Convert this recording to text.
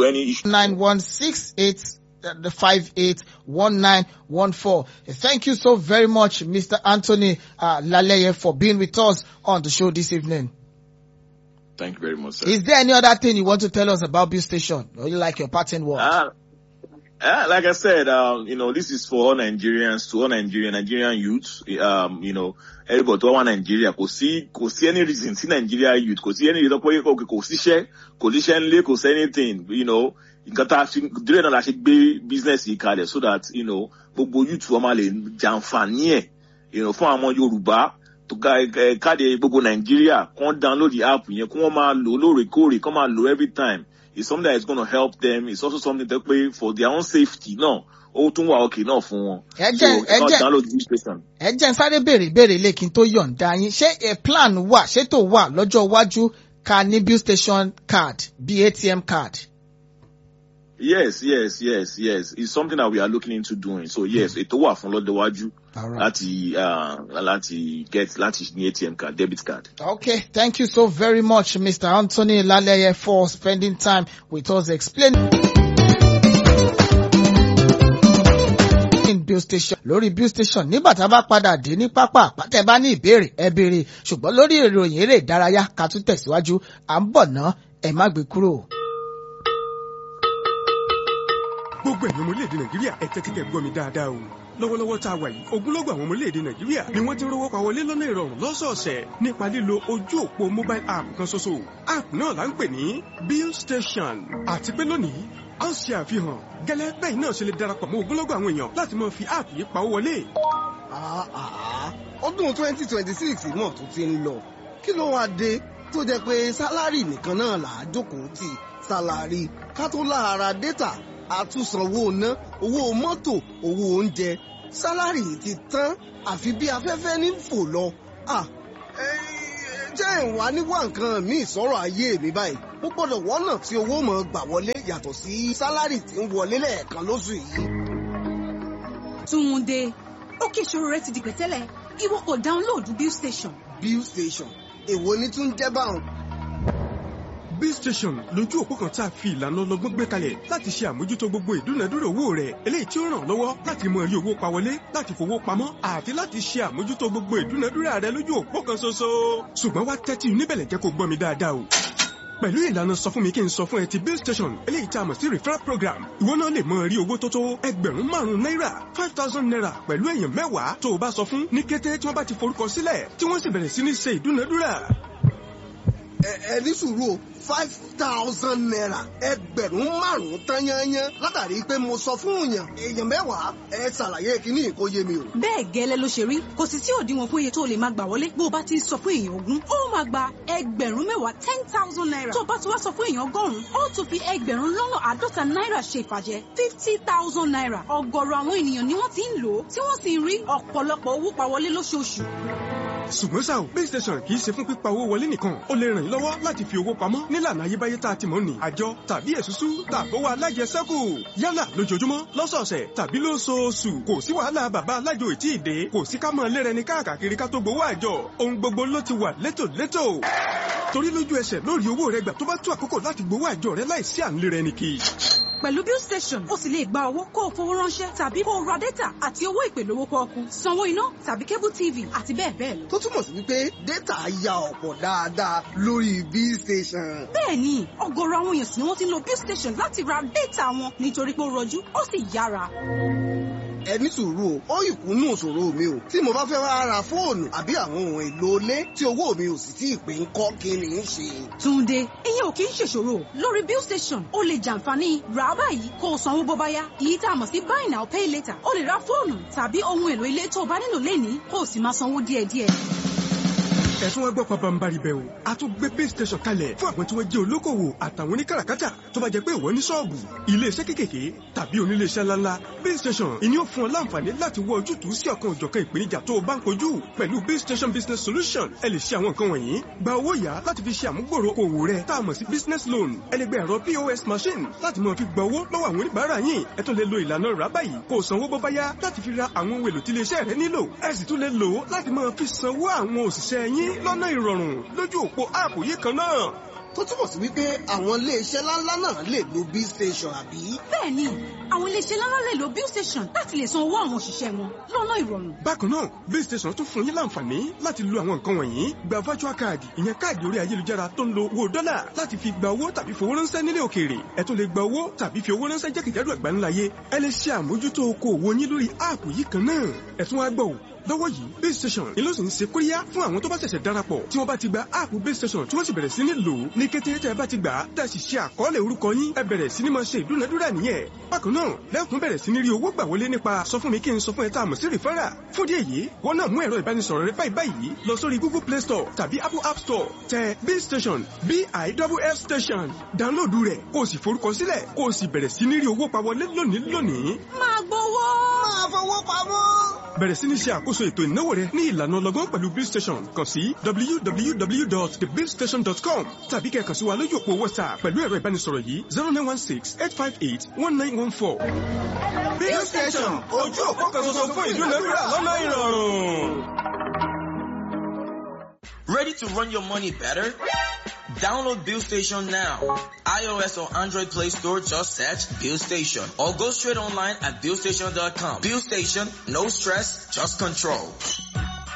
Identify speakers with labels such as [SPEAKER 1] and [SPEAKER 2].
[SPEAKER 1] any issue.
[SPEAKER 2] nine one six eight the five eight one nine one four. Thank you so very much, Mr. Anthony uh, Laleye, for being with us on the show this evening.
[SPEAKER 1] Thank you very much, sir.
[SPEAKER 2] Is there any other thing you want to tell us about Bill Station? Or you like your pattern word?
[SPEAKER 1] Ah, ah, like I said, um, you know, this is for all Nigerians, to all Nigerian, Nigerian youths, um, you know, everybody to all Nigeria, kò sí, kò sí any reason sí Nigeria youth, kò sí any reason pé kò kò síṣẹ́, kò síṣẹ́ ńlé, kò sí anything, you know, nǹkan tá a fi, dúró náà la ṣe gbé business yìí kalẹ̀ so that, you know, gbogbo youth wọn máa lè jàǹfààní ẹ̀, you know, fún àwọn Yorùbá, tó ga ẹ káde gbogbo Nàìjíríà, kán download the app yẹn, kí wọ́n máa lò lóòrèkóòrè, kán máa lò every time it's something that is going to help them. It's also something that pay for their own safety náà. Ó tún wà okay náà fún wọn.
[SPEAKER 2] Ẹ
[SPEAKER 1] So
[SPEAKER 2] jẹ́-
[SPEAKER 1] it's
[SPEAKER 2] ẹ
[SPEAKER 1] not
[SPEAKER 2] jẹ́-
[SPEAKER 1] download the station.
[SPEAKER 2] ẹ jẹ́ n sáré béèrè ìbéèrè lè kí n tó yọ̀ǹda yín ṣé ẹ plan wà ṣètò wà lọ́jọ́ iwájú ká ní bill station card bí atm card.
[SPEAKER 1] Yes, yes, yes, yes. It's something that we are looking into doing. So yes, ètò wà fún lọ́dọ̀ iwájú
[SPEAKER 2] Alright.
[SPEAKER 1] láti uh, láti get láti ní ATM card, debit card.
[SPEAKER 2] Okay, thank you so very much, Mr. Anthony Laleye, for spending time with us explaining. bill station lórí bill station nígbà tá a bá padà dé ní pápá àpàtẹ bá ní ìbéèrè ẹ béèrè ṣùgbọ́n lórí ìròyìn eré ìdárayá ká tún tẹ̀síwájú à ń bọ̀ ná ẹ má gbé kúrò.
[SPEAKER 3] gbogbo ẹ̀yin ọmọ orílẹ̀-èdè nàìjíríà ẹ tẹ́tí kẹ́ gbọ́ mi dáadáa o lọ́wọ́lọ́wọ́ tá a wà yìí ogunlọ́gọ̀ àwọn ọmọ orílẹ̀-èdè nàìjíríà ni wọ́n ti ń rówó pa wọlé lọ́nà ìrọ̀rùn lọ́sọ̀ọ̀sẹ̀ nípa lílo ojú òpó mobile app kan ṣoṣo app náà là ń pè ní bill station àti pé lónìí a ń ṣe àfihàn gẹ́lẹ́ bẹ́ẹ̀ náà ṣe lè darapọ̀ mọ́ ogunlọ́gọ̀ àwọn èèyàn láti máa fi app yìí pawó wọlé
[SPEAKER 4] Ah, ah, ọdún twenty twenty six náà tún ti ń lọ kí ló wáá dé tó jẹ́ pé sálárì nìkan náà là á jókòó tì sálárì ká tó lára dátà àtúnsanwó ná owó mọ́tò owó oúnjẹ sálárì ti tán àfi bí afẹ́fẹ́ ní fò lọ. Ah, eh, jẹ́ ìwà níwá nǹkan míì sọ̀rọ̀ ayé mi báyìí mo gbọ́dọ̀ wọ́nà tí owó mọ̀ gbà wọlé yàtọ̀ sí sálárì tí ń wọlé lẹ́ẹ̀kan lóṣù yìí.
[SPEAKER 5] Túnde, ókè ìṣòro rẹ ti di pẹ̀tẹ́lẹ̀, ìwọ kò dáńlóòdù Bill Station.
[SPEAKER 4] bill station èwo ni tún jẹ́ báwọn.
[SPEAKER 3] bill station lójú òpó kan tá a fi ìlànà ọlọ́gbọ́n gbé kalẹ̀ láti ṣe àmójútó gbogbo ìdúnadúrà owó rẹ̀ eléyìí tí ó ràn ọ́ lọ́wọ́ láti mọ rí owó pa wọlé láti fowó pamọ́ àti láti ṣe àmójútó gbogbo ìdúnadúrà rẹ̀ lójú òpó kan ṣoṣo. ṣùgbọ́n wá tẹ́tí níbẹ̀lẹ̀ jẹ́ kó gbọ́ mi dáadáa o. pẹ̀lú ìlànà sọ fún mi kí n sọ fún ẹ ti bill station eléyìí tá a mọ̀ sí referral program ìwọ náà lè mọ rí owó tó tó ẹgbẹ̀rún márùn-ún náírà five thousand naira pẹ̀lú èèyàn mẹ́wàá tó o bá sọ fún ní kété tí wọ́n bá ti forúkọ sílẹ̀ tí wọ́n sì bẹ̀rẹ̀ sí ní ṣe ìdúnadúrà
[SPEAKER 4] ẹ ẹ ní sùúrù o five thousand naira ẹgbẹ̀rún márùn-ún tán yányán látàrí pé mo sọ fún èèyàn èèyàn mẹ́wàá ẹ ṣàlàyé kíní kó yé mi o.
[SPEAKER 5] Bẹ́ẹ̀ gẹ́lẹ́ ló ṣe rí, kò sì sí òdiwọ̀n fún iye tó lè máa gbà wọlé bó o bá ti ń sọ fún èèyàn ogún. Ó máa gba ẹgbẹ̀rún mẹ́wàá ten thousand naira. Tó o bá ti wá sọ fún èèyàn ọgọ́rùn-ún, ó tún fi ẹgbẹ̀rún lọ́nà àádọ́ta náírà ṣe ìfàjẹ́ fifty thousand naira. Ọ̀gọ̀rọ̀ àwọn ènìyàn ni wọ́n ti ń lò ó, tí wọ́n sì ń rí ọ̀pọ̀lọpọ̀ owó pa wọlé lóṣooṣù.
[SPEAKER 3] ṣùgbọ́n ṣá o base station kì í ṣe fún pípa owó wọlé nìkan ó lè ràn yín lọ́wọ́ láti fi owó pamọ́ nílànà ayébáyé tá a ti mọ̀ ní àjọ tàbí èsúsú tàbówó alájẹsẹ́kù yálà lójoojúmọ́ lọ́sọ̀ọ̀sẹ̀ tàbí lóṣooṣù kò sí wàhálà bàbá alájò ìtì ìdè kò sí ká máa lérẹni káàkiri ká tó gbowó àjọ ohun gbogbo ló ti wà létòlétò torí lójú ẹsẹ̀ lórí owó rẹ gbà tó bá tó àkókò láti gbowó àjọ rẹ láìsí à ń lérẹni kì í
[SPEAKER 5] Pẹ̀lú Bill Station, o sì lè gba owó kó o fowó ránṣẹ́ tàbí kó o ra dátà àti owó ìpè lówó pọ́ọ́kú, sanwó iná tàbí cable TV àti bẹ́ẹ̀ bẹ́ẹ̀ lọ.
[SPEAKER 4] tó túmọ̀ sí wípé dátà ya ọ̀pọ̀ dáadáa lórí bill station.
[SPEAKER 5] Bẹ́ẹ̀ni, ọ̀gọ̀rọ̀ àwọn èèyàn sì ni wọ́n ti ń lo Bill Station láti ra dátà wọn nítorí pé ó rọjú, ó sì yára.
[SPEAKER 4] ẹ ní sùúrù o ó ìkúnnú òṣòro mi o tí mo bá fẹ́ wá ra fóònù àbí àwọn ohun èlò ilé tí owó mi ò sì tí ì pé ń kọ́ kí ni í ṣe.
[SPEAKER 5] Túnde, ìyẹn ò kì í ṣèṣòro. Lórí Bill Station, o lè jàǹfààní rà á báyìí kó o sanwó bó bá yá. Èyí tá a mọ̀ sí buy now pay later. O lè ra fóònù tàbí ohun èlò ilé tó o bá nílò lénìí kó o sì máa sanwó díẹ̀díẹ̀.
[SPEAKER 3] ẹ̀sùn wọn gbọ́ pabambari bẹ̀ o a tún gbé base station kalẹ̀ fún àwọn tí wọ́n jẹ́ olókòwò àtàwọn oníkàràkátà tó bá jẹ́ pé ìwọ ní ṣọ́ọ̀bù iléeṣẹ́ kékèké tàbí oníléeṣẹ́ ńláńlá base station ìní ò fún ọ láǹfààní láti wọ ojútùú sí ọ̀kan òjọ̀kan ìpèníjà tó o bá ń kojú pẹ̀lú base station business solution ẹ lè ṣe àwọn nǹkan wọ̀nyí gba owó yá láti fi ṣe àmúgbòrò òwò rẹ tá a mọ̀ sí business loan ẹ lè gba ẹ̀rọ pos machine láti máa fi gba owó lọ́wọ́ àwọn oníbàárà yín ẹ tún lè lo ìlànà rà báyìí kó o sanwó bó bá yá láti fi ra àwọn ohun èlò tí iléeṣẹ́ rẹ nílò ẹ sì tún lè lò ó láti máa fi sanwó àwọn òṣìṣẹ́ yín lọ́nà ìrọ̀rùn lójú òpó áàpù yìí kan náà
[SPEAKER 4] tó túmọ̀ sí wípé àwọn iléeṣẹ́ ńláńlá náà lè lo b station àbí.
[SPEAKER 5] bẹ́ẹ̀ni àwọn iléeṣẹ́ ńláńlá lè lo bill station láti lè san owó àwọn òṣìṣẹ́ wọn lọ́nà ìrọ̀rùn.
[SPEAKER 3] bákan náà base station tún fún yín láǹfààní láti lo àwọn nǹkan wọ̀nyí gba virtual card ìyẹn káàdì orí ayélujára tó ń lo owó dọ́là láti fi gba owó tàbí fowó ránṣẹ́ nílé òkèèrè ẹ tún lè gba owó tàbí fi owó ránṣẹ́ jákèjádò àgbáńláyé ẹ lè ṣe àmójútó okòòwò yín lórí áàpù yìí kan náà ẹ tún wá gbọ́ ò lọ́wọ́ yìí base station ni ló sì ń ṣe kóríyá fún àwọn tó bá ṣẹ̀ṣẹ̀ darapọ̀ tí wọ́n bá ti gba áàpù base station tí wọ́n sì bẹ̀rẹ̀ sí ní lò ó ní kété tẹ́ ẹ bá ti gbà á tẹ́ ẹ sì ṣe àkọọ́lẹ̀ orúkọ yín ẹ bẹ̀rẹ̀ sí ní máa ṣe ìdúnadúrà nìyẹn bákan náà lẹ́kùn bẹ̀rẹ̀ sí ní rí owó gbà wọlé nípa sọ fún mi kí n sọ fún ẹ tá a mọ̀ sí rìfẹ́rà fún díẹ̀ yìí wọ́n náà mú ẹ̀rọ ìbánisọ̀rọ̀ rẹ báyìí báyìí lọ sórí google play store tàbí apple app store tẹ base station biff station dáńlóòdù rẹ̀ kó o sì forúkọ sílẹ̀ kó o sì bẹ̀rẹ̀ sí ní rí owó pa wọlé lónìí lónìí
[SPEAKER 5] máa gbowó.
[SPEAKER 4] máa fowó pamọ́.
[SPEAKER 3] bẹ̀rẹ̀ sí ní ṣe àkóso ètò ìnáwó rẹ ní ìlànà ọlọ́gbọ́n pẹ̀lú bill station kàn sí www.thebillstation.com tàbí kẹ́ kàn sí wa lójú òpó whatsapp pẹ̀lú ẹ̀rọ ìbánisọ̀rọ̀ yìí zero nine one six eight five eight one nine one four. bill station ojú òpó kan ṣoṣo fún ìdúnadúrà lọ́nà ìrọ̀rùn.
[SPEAKER 6] Ready to run your money better? Download Bill Station now. iOS or Android Play Store, just search Bill Station or go straight online at billstation.com. Bill Station, no stress, just control.